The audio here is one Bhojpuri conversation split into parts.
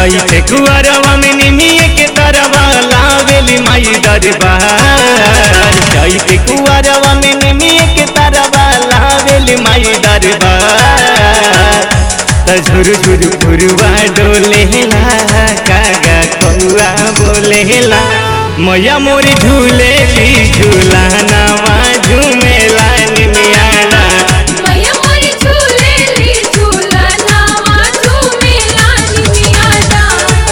चैते कुआरवा में निमिए के तरवा लावेली माई दरबार चैते कुआरवा में निमिए के तरवा लावेली माई दरबार त झुर झुर फुरुआ डोलेला कागा कौआ बोलेला मैया मोरी झूलेली झूला नवा झूमेला निमियाना मैया मोरी झूलेली झूला नावा झूमेला निमियाना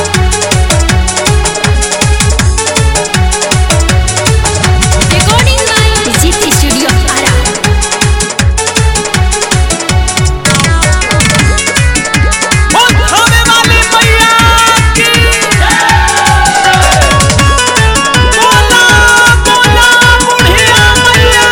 रिकॉर्डिंग बाय जीती स्टूडियो आरा होवे वाली मैया की बोला बोला बुढ़िया मैया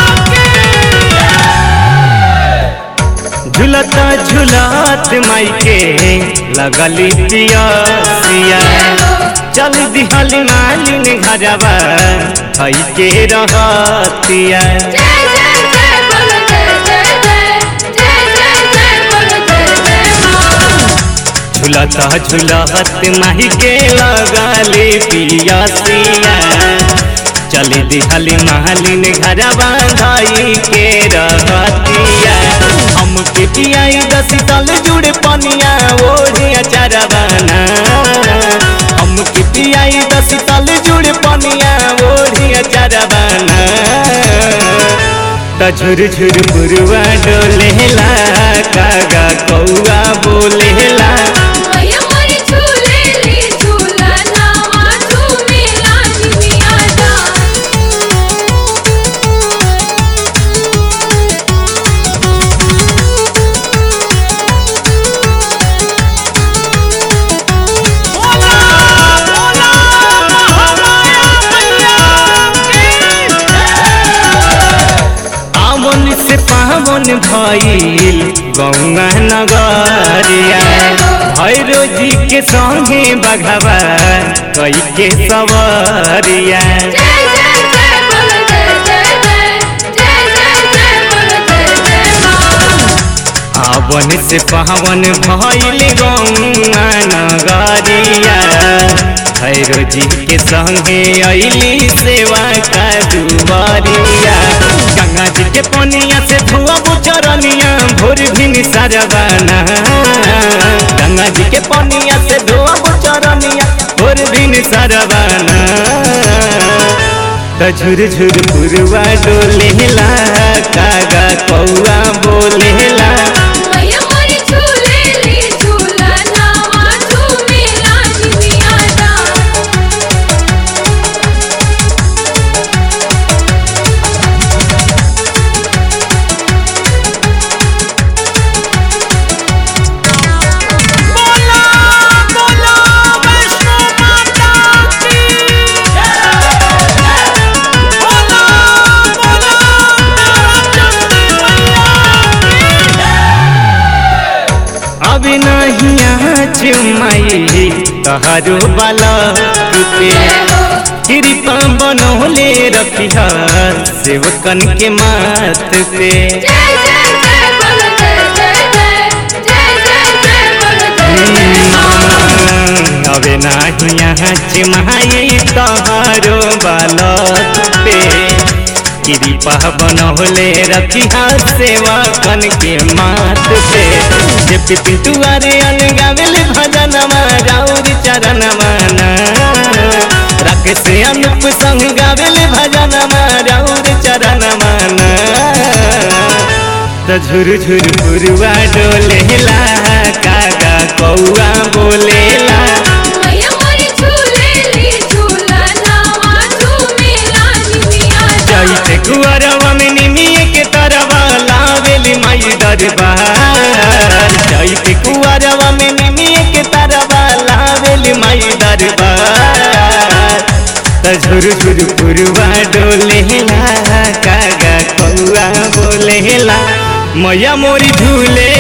की झुलता झुलत माई के लगली पियसिया चल दिहली मालिन घरवा हई के रहतिया जय जय जय बोलो जय जय जय जय जय जय बोलो जय जय मां झुलता झुलत माई के लगली पियसिया चल दिहली मालिन घरवा हई के रहतिया हम के पियाई दस तल जुड़ पनिया ओढ़े अचारवाना हम के पियाई दस तल जुड़ पनिया ओढ़े अचारवाना त झुर झुर बुरुआ डोलेला कागा कौआ बोलेला मैया मोरी झूलेली झूला नावा झूमेला निमियाना बोला बोला महामाया मैया की आवन से पावन भइल गौआ नगरिया भैरो जी के संगे बघवा कई के सवरिया जय जय जय बोलो जय जय जय जय जय जय बोलो जय जय मां आवन से पावन भइल गौआ नगरिया भैरो जी के संगे अइली सेवा का दुआरिया गंगा जी के पनिया से धुआ बुचरनिया भोर भिन सरवाना गंगा जी के पनिया से धुआ बुचरनिया भोर भिन सरवाना त झुर झुर पुरवा डोलेला कागा कौआ बोलेला मैया मोरी झूलेली झूला नावा झूमेला निमियाना बोला बोला वैष्णो माता की बोला बोला चंडी मैया अब नहीं चुमाई तहारो बाला रूपे कृपा बनौले रखिया सेवकन के मात पे जय जय जय बोलो जय जय जय जय जय जय बोलो जय जय मां अब नहीं चुमाई तहारो बाला पे कृपा बनौले रखिया सेवकन के मात पे जब पिंटुआरे अनगावेले भजनमा राउर चरणमा ना राकेश अनुप संग गावेले भजनमा राउर चरणमा ना त झुर झुर पुरुआ डोलेला कागा कौआ बोलेला मैया मोरी झूलेली झूला नावा झूमेला निमियाना चैते कुआरवा में निमिए के तरवा लावेली माई दरबार चैते कुआरवा में निमिए के तरवा लावेली माई दरबार त झुर झुर पुरुआ डोलेला कागा कौआ बोलेला मैया मोरी झूले